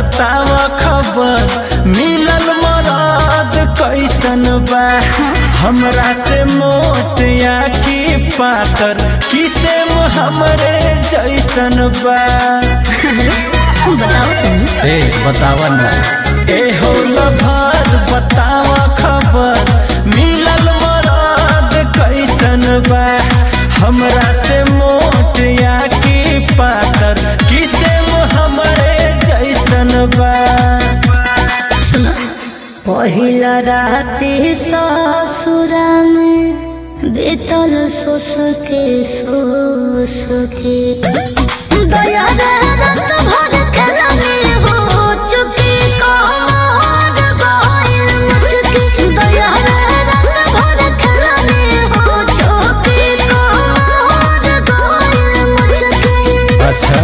बताव खबर मिलल मरद कैसन बा हमरा से मोट या की पातर किसे हमरे जैसन बा बताओ तुम ए बतावा ना ए हो लभर बताव खबर मिलल मरद कैसन बा हमरा से मोट या की पातर किसे हमरे जैसन बा पहिला राति ससुरा में बीतल सोस के सोस के दया रे रत भर खेलनी हो चुकी कमर गइल मुचकी दया रे रत भर खेलनी हो चुकी कमर गइल मुचकी अच्छा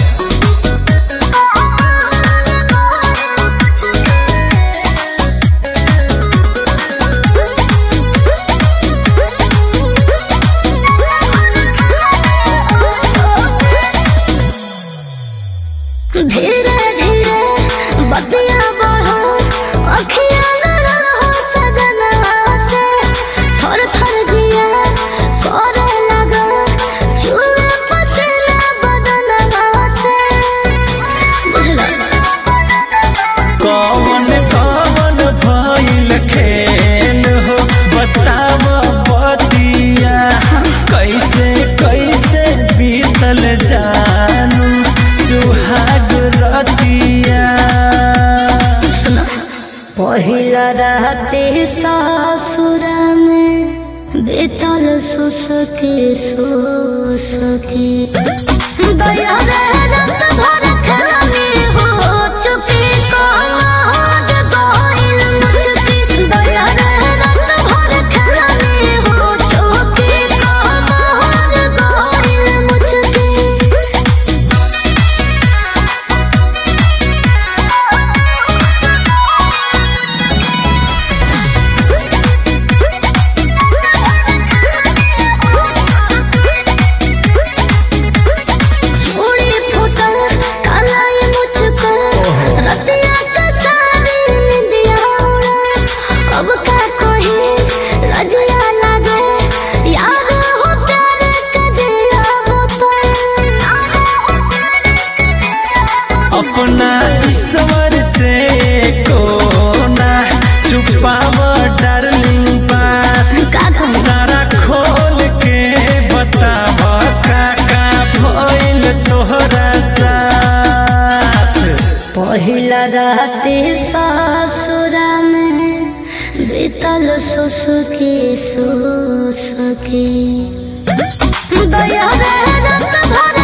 धीरे धीरे बतिया बढ़ो अखियाँ लड़ा हो सजनवा से थर थर जिया करे लगा चूहे पसीना बदनवा से बुझला कौन कौन भइल खेल हो बताव बतिया कैसे कैसे बीतल जानू सुहाग रतिया पहिला राति ससुरा में बीतल सुसके सुसके दया रे रत भर खेलनी हो चुकी कमर गइल मुचकी दया रे रत भर खेलनी हो चुकी कमर गइल मुचकी चूड़ी फूटल कालाई मुझको रतिया का सारी निंदिया उड़ा अब का कोई लजिया लगे याद हो प्यार का दिया अपना ईश्वर से कोना छुपाव डार्लिंग बात का कहूँ सारा खोल के बताव का का भइल तोहरा साथ पहिला राति ससुरा में बीतल सुसुकी सुसुकी दया रे रत भर